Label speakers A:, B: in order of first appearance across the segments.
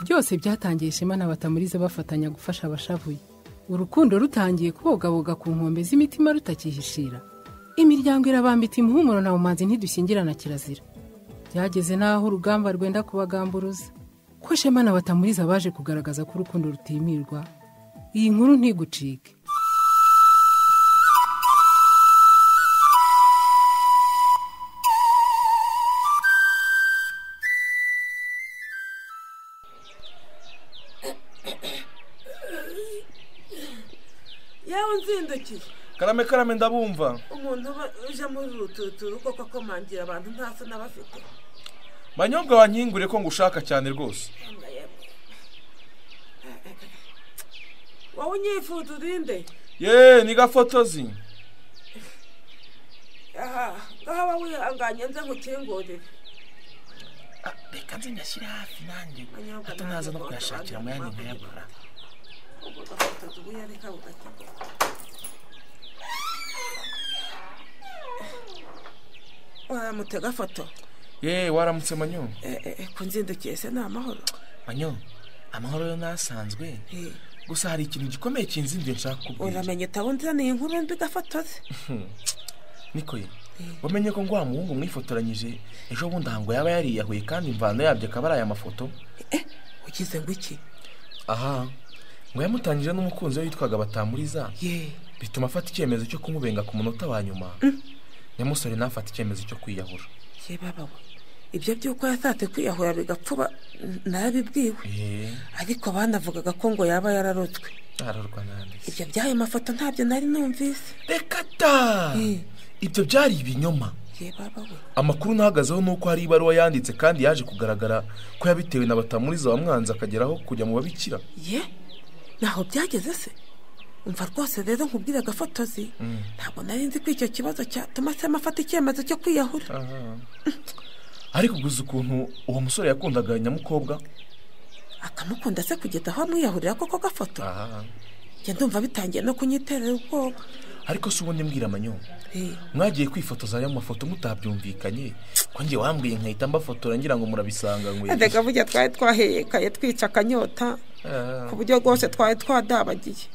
A: byose byatangiye ishema na batamurize bafatanya gufasha abashavuye urukundo rutangiye kubogaboga ku nkombe z'imitima rutakihishira imiryango irabambita umuhumuro na bumanzi ntidushyingirana kirazira byageze n'aho urugamba rwenda kubagamburuza ko shema na batamuriza baje kugaragaza ko urukundo rutimirwa iyi nkuru ntigucike
B: yewe nzindukiye
C: karame karame ndabumva
B: umuntu uba uje muri rututuru koko akomangira abantu nta soni aba afite
C: manyobwa wankingure ko ngushaka cyane rwose
B: Yanga yemwe. wowe unyifuza urinde
C: yeee ni gafotozi
B: aha ngaho aba wihanganye nze nkukingurire
C: reka nzi ngashyire hafi nanjye
B: Manyobwa
C: hato naza no kuyashakira mu yandi nkayagura
B: ubwo gafata ubuyareka bugakigwa waramutse gafoto
C: yeee waramutse manyo
B: Eh, eh, eh, ku nzindukiye se ni amahoro
C: manyo amahoro yo nasanzwe
B: Eh,
C: gusa hari ikintu gikomeye kinzinduye nshaka kubwira
B: uramenye utabunzaniye inkuru mbi gafotoze
C: niko ye wamenye ko ngo wa muhungu mwifotoranyije ejo bundi ahango yaba yariyahuye kandi imvano yabyo akaba ari aya mafoto
B: ugize ngo iki
C: aha ngo yamutangije n'umukunzi we witwaga batamuriza
B: ye
C: bituma afata icyemezo cyo kumubenga ku munota wa nyuma nyamusore ntafate icyemezo cyo kwiyahura
B: ye baba we ibyo by'uko yashatse kwiyahura bigapfuba n- narabibwiwe
C: eee
B: ariko banavugaga ko ngo yaba yararotswe
C: ararwa nanditse
B: ibyo by'ayo mafoto ntabyo nari numvise
C: reka ta
B: Eh.
C: ibyo byari ibinyoma
B: ye baba we
C: amakuru nahagazeho ni uko hari ibaruwa yanditse kandi yaje kugaragara ko yabitewe na batamuriza wamwanze akageraho kujya mu babikira
B: ye ntaho byageze se umva rwose rero nkubwire agafotozi ntabwo nari nzi ko icyo kibazo cyatuma sema afata icyemezo cyo kwiyahura
C: ariko gusa ukuntu uwo musore yakundaga nyamukobwa
B: akamukunda se kugeza aho amwiyahurira koko gafoto
C: aha
B: njya ndumva bitangiye no kunyiterera ubwoba
C: ariko si ubundi mbwira amanyo
B: Eh,
C: mwagiye kwifotoza ayo mafoto mutabyumvikanye ko njye wambwiye nkahita mbafotora ngira ngo murabisanga ngwe
B: erega burya twari twaheyekaye twica akanyota
C: Ah,
B: ku buryo rwose twari twadabagiye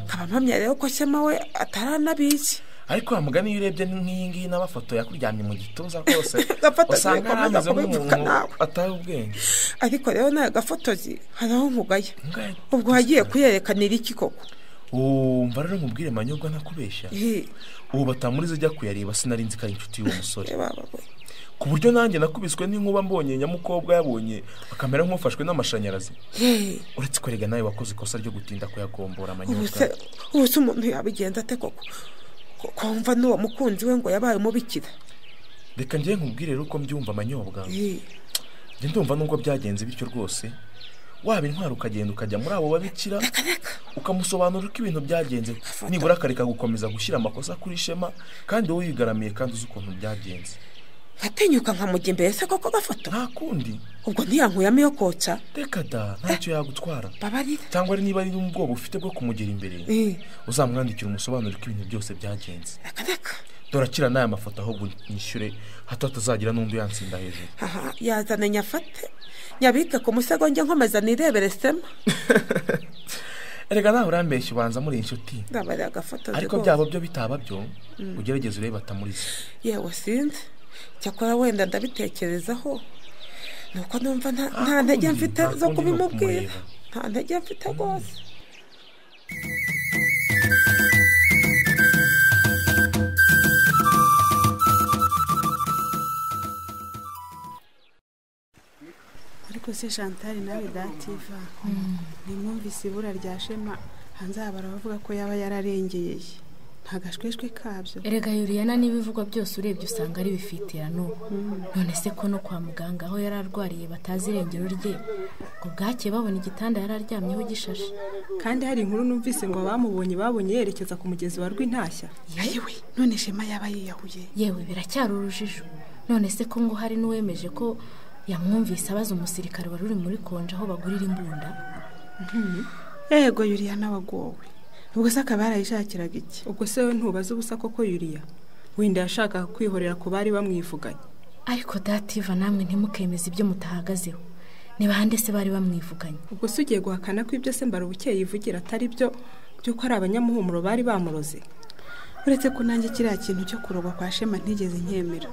B: nkaba mpamya rero ko shema we ataranabizi
C: ariko wa mugani iyo urebye nk'iyi ngiyi n'abafoto yakuryamye mu gituza rwose
B: Agafoto
C: usanga yari
B: gakomeza
C: ameze
B: kubivuga
C: nk'umuntu
B: nawe.
C: ataye ubwenge
B: ariko rero nawe gafotozi hari aho nkugaya
C: Ngahe-
B: ubwo wagiye kuyerekanira iki koko
C: Oh, mva rero mubwire manyobwa ntakubeshya
B: Eh,
C: ubu batamuriza ajya kuyareba sinari nzi ko ari inshuti y'uwo musore
B: baba we.
C: ku buryo nanjye nakubiswe n'inkuba mbonye nyamukobwa yabonye akamera nk'ufashwe n'amashanyarazi
B: Eh,
C: uretse kwerega nawe wakoze ikosa ryo gutinda kuyagombora
B: ubu se-
C: amanyobwa
B: ubu se umuntu yabigenza ate koko Ko- ko wumva n'uwo mukunzi we ngo yabaye umubikira
C: reka ngiye nkubwire rero uko mbyumva amanyobwa
B: Eh,
C: njye ndumva nubwo byagenze bityo rwose waba intwaro ukagenda ukajya muri abo babikira ukamusobanurira uko ibintu byagenze nibura akareka gukomeza gushyira amakosa kuri shema kandi wowe wigaramiye kandi uzi ukuntu byagenze
B: nkatinyuka nkamujya imbere se koko gafoto
C: nta kundi
B: ubwo ntiyankuyamo iyo kotsa
C: reka da ntacyo yagutwara
B: babarira
C: cyangwa ari niba ari n'ubwoba ufite bwo kumugera imbere
B: Eh,
C: uzamwandikira umusobanuro ko ibintu byose byagenze
B: akareka
C: dore akira n'aya mafoto ahubwo nishyure hato hatazagira n'undi uyatsinda hejuru
B: aha yazana nyafate nyabika ku musego njye nkomeza nirebere sema
C: erega nawe urambeshya ubanza muri inshuti
B: ndabarira agafotozi
C: ariko
B: rwose.
C: byaba byo bitaba byo ugerageze urebe batamuriza
B: yewe sinzi cyakora wenda ndabitekerezaho nuko numva nta- nta
C: Ah,
B: ntege
C: kundi,
B: mfite
C: nta
B: zo
C: kundi ni
B: kubimubwira
C: ukumureba.
B: nta ntege mfite rwose
D: ariko se chantal nawe dativa ntimwumvise ibura rya shema hanze aha baravuga ko yaba yararengeye nta gashweshwe kabyo
E: erega yuriyana n'ibivugwa byose urebye usanga ari bifitira n'ubu none se ko no kwa muganga aho yari arwariye batazi irengero rye ngo bwake babona igitanda yari aryamyeho gishashe
F: kandi hari inkuru numvise ngo abamubonye babonye yerekeza ku mugezi wa rw'intashya
D: yewe none shema yaba yiyahuye
E: yewe biracyari urujijo none se ko ngo hari n'uwemeje ko yamwumvise abaza umusirikare wari uri muri konje aho bagurira imbunda
D: yego yuriyana wagowe ubwo se akaba yarayishakiraga iki
F: ubwo se we ntubaze ubusa koko yuriya wenda yashakaga kwihorera ku bari bamwivuganye
E: ariko dativa namwe ntimukemeze ibyo mutahagazeho ni bande se bari bamwivuganye
F: ubwo se ugiye guhakana ko ibyo se mbara ubukeye yivugira atari byo by'uko ari abanyamuhumuro bari bamuroze
D: uretse ko nanjye kiriya kintu cyo kurogwa kwa shema ntigeze nkemera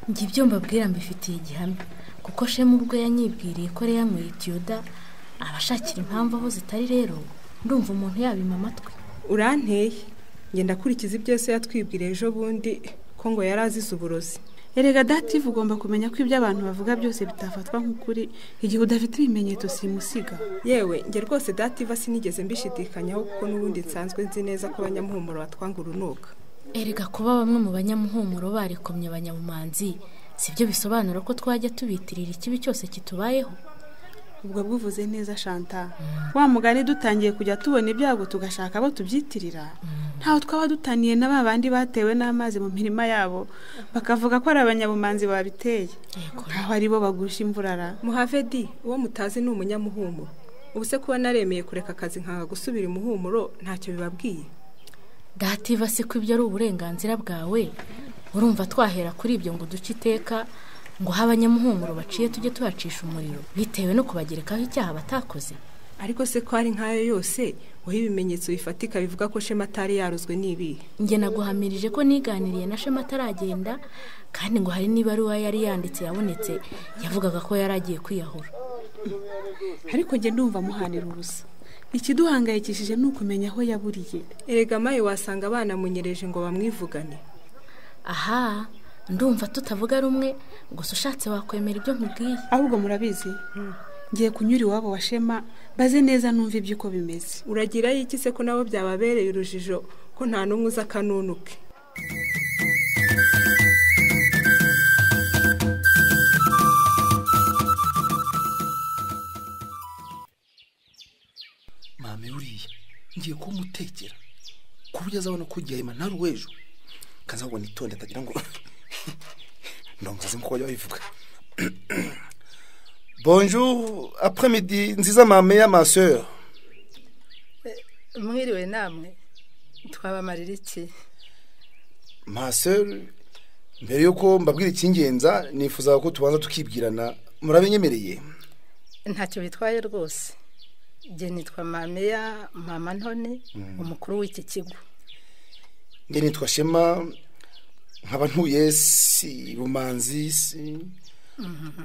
E: njye ibyo mbabwira mbifitiye igihamya kuko shema ubwo yanyibwiriye ko rero yanyweye itiyoda abashakira impamvu aho zitari rero ndumva umuntu yabima amatwi
F: uranteye ngenda akurikiza ibyo yose yatwibwira ejo bundi ko ngo yari azize uburozi
D: erega dative ugomba kumenya ko ibyo abantu bavuga byose bitafatwa nk'ukuri igihe udafite ibimenyetso simusiga
F: yewe njye rwose dative sinigeze mbishidikanyaho kuko n'ubundi nsanzwe nzi neza ko abanyamuhumuro batwanga urunuka
E: erega kuba bamwe mu banyamuhumuro barikomye abanyabumanzi si byo bisobanura ko twajya tubitirira ikibi cyose kitubayeho
D: ubwo bwuvuze neza shanta wa mugani dutangiye kujya tubona ibyago tugashaka abo tubyitirira ntaho twaba dutaniye na ba bandi batewe n'amazi mu mirima yabo bakavuga ko ari abanyabumanzi babiteye nkaho ari bo bagusha imvurara
F: muhavedi uwo mutazi ni umunyamuhumuro ubu se kuba naremeye kureka akazi nkaga gusubira imuhumuro ntacyo bibabwiye
E: dativa se ko ibyo ari uburenganzira bwawe urumva twahera kuri ibyo ngo duce iteka ngo aho abanyamuhumuro baciye tujye tuhacisha umuriro bitewe no kubagerekaho icyaha batakoze
F: ariko se ko ari nk'ayo yose wowe ibimenyetso bifatika bivuga ko shema atari yarozwe n'ibihe
E: njye naguhamirije ko niganiriye na shema ataragenda kandi ngo hari n'ibaruwa yari yanditse yabonetse yavugaga ko yari agiye kwiyahura
D: ariko njye ndumva amuhanira ubusa ikiduhangayikishije ni ukumenya aho yaburiye
F: erega mawe wasanga banamunyereje ngo bamwivugane
E: aha ndumva tutavuga rumwe gusa ushatse wakwemera ibyo nkubwiye
D: ahubwo murabizi ngiye kunyura iwabo wa shema baze neza numve iby'uko bimeze
F: uragirayo iki se ko nabo byababereye urujijo ko nta n'umwe uza akanunuke
G: mame uriya ngiye kumutekera ku buryo azabona ko igihema ntari uw'ejo kazago nitonde atagira ngo ndongoze nkuko bajya babivuga bonjour après midi nziza mame ya maseur
H: mwiriwe namwe twabamarira iki
G: maseur mbere y'uko mbabwira icy'ingenza nifuza ko tubanza tukibwirana murabinyemereye
H: ntacyo bitwaye rwose njye nitwa mameya mama ntone umukuru w'iki kigo
G: nge nitwa shema nkaba ntuye si bumanzi si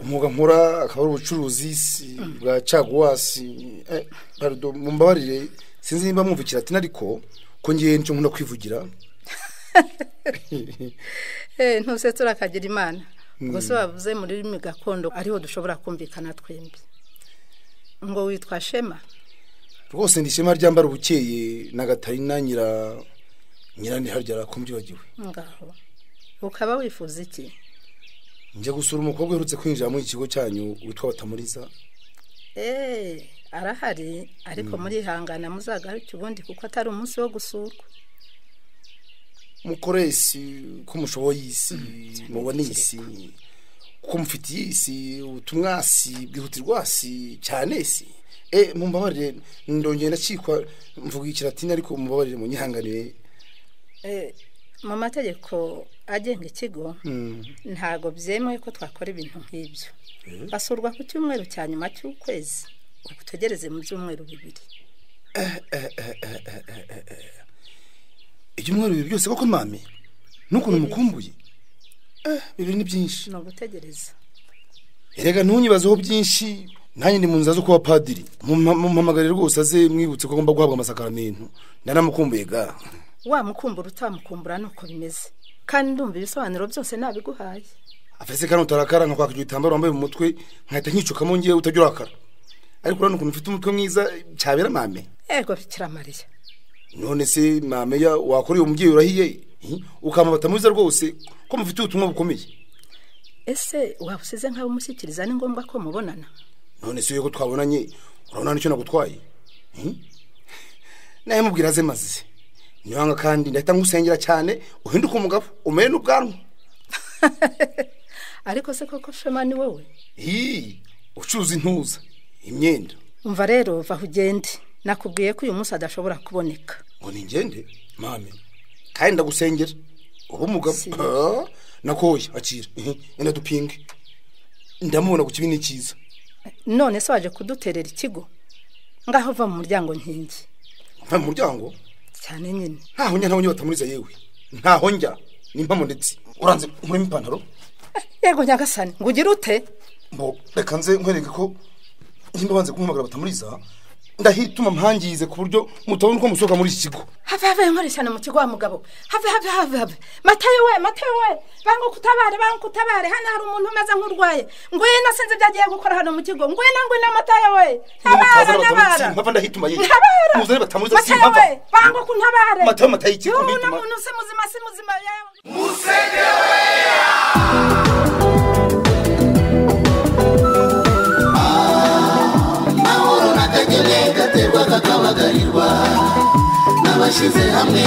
G: umwuga nkora akaba ari ubucuruzi si bwa caguwasi eh, pardon, mumbabarire sinzi niba mwumvikira ati ariko ko ngiye nicyo nkunda kwivugira
H: Eh, ntuse turakagira imana ubwo se bavuze mu rurimi gakondo ariho dushobora kumvikana twembi ngo witwa shema
G: rwose ndi ishema ryambara ubukeye na gatarina nyira nyirandi harya arakumbyibagirwe
H: ngaho ukaba wifuza iki
G: njya gusura umukobwa uherutse kwinjira muri iki kigo cyanyu witwa batamuriza
H: eee arahari ariko murihangana muzagaruke ubundi kuko atari umunsi wo gusurwa
G: mukore isi ko mushoboye isi mubone isi kuko mufitiye isi ubutumwa si bwihutirwa si cyane si e mumbabarire ndongera ndacikwa mvuga ikiratini ariko mumbabarire munyihanganire
H: Eh, mu mategeko agenga ikigo ntago byemewe ko twakora ibintu nk'ibyo basurwa ku cyumweru cya nyuma cy'ukwezi ubu tugereze mu byumweru bibiri
G: ibyumweru bibiri byose koko mame n'ukuntu mukumbuye Eh, bibiri ni byinshi
H: ni ugutegereza
G: erega ntunyibazeho byinshi nanjye ndi mu nzira zo kuba padiri mumpamagare rwose aze mwibutse ko agomba guhabwa amasakaramentu nanamukumbuye ga
H: wamukumbura utamukumbura nuko bimeze kandi ndumva ibisobanuro byose nabiguhaye
G: afese kandi utarakara nkakwaka icyo gitambaro wambaye mu mutwe nkahita nkicukamo ngewe utajya urakara ariko urabona ukuntu mfite umutwe mwiza cyabera mame
H: ego bikira mariya
G: none se mame ya wakora uwo mubyeyi urahiye hi? ukamubata mwiza rwose ko mufite ubutumwa bukomeye
H: ese waba usize nkawe umushyikiriza ni ngombwa ko mubonana
G: none se ko twabonanye urabona n'icyo nagutwaye Hi? nawe mubwira aze maze niwanga kandi ndahita ngusengera cyane uhinduke umugabo umere n'ubwanwa
H: ariko se koko shema ni wowe
G: hi ucuruza intuza imyenda
H: umva rero vaho ugende nakubwiye ko uyu munsi adashobora kuboneka
G: ngo ningende mame kandi ndagusengera uba umugabo
H: Si.
G: Ah, nakoye akira ihi, enda dupinge ndamubona ku kibi ni cyiza
E: none se waje kuduterera ikigo ngaho uva mu muryango nkingi
G: mva mu muryango
E: cyane nyine
G: ntaho njya ntaho njya batamuriza yewe ntaho njya ni impamo ndetse uranze nkuremo ipantaro
E: yego nyagasani ngo ugire ute
G: mbo reka nze nkwereke ko nimba banze kumuhamagara batamuriza ndahituma mpangize ku buryo mutabona uko musohoka muri iki kigo
E: have have nkore cyane mu kigo wa mugabo have have have have matayo we matayo we banga kutabare banga kutabare hano hari umuntu umeze nk'urwaye ngwino sinzi ibyo agiye gukora hano mu kigo ngwino ngwino matayo we ntabara ntabara
G: mpava ndahituma yewe
E: ntabara
G: muzane batamuriza
E: matayo we
G: simpava
E: banga ko untabare
G: matayo matayo iki
E: yewe uno
G: mbituma
E: muntu si muzima si muzima yewe
I: n'abashyize hamwe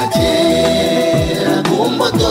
I: akera ku mbuto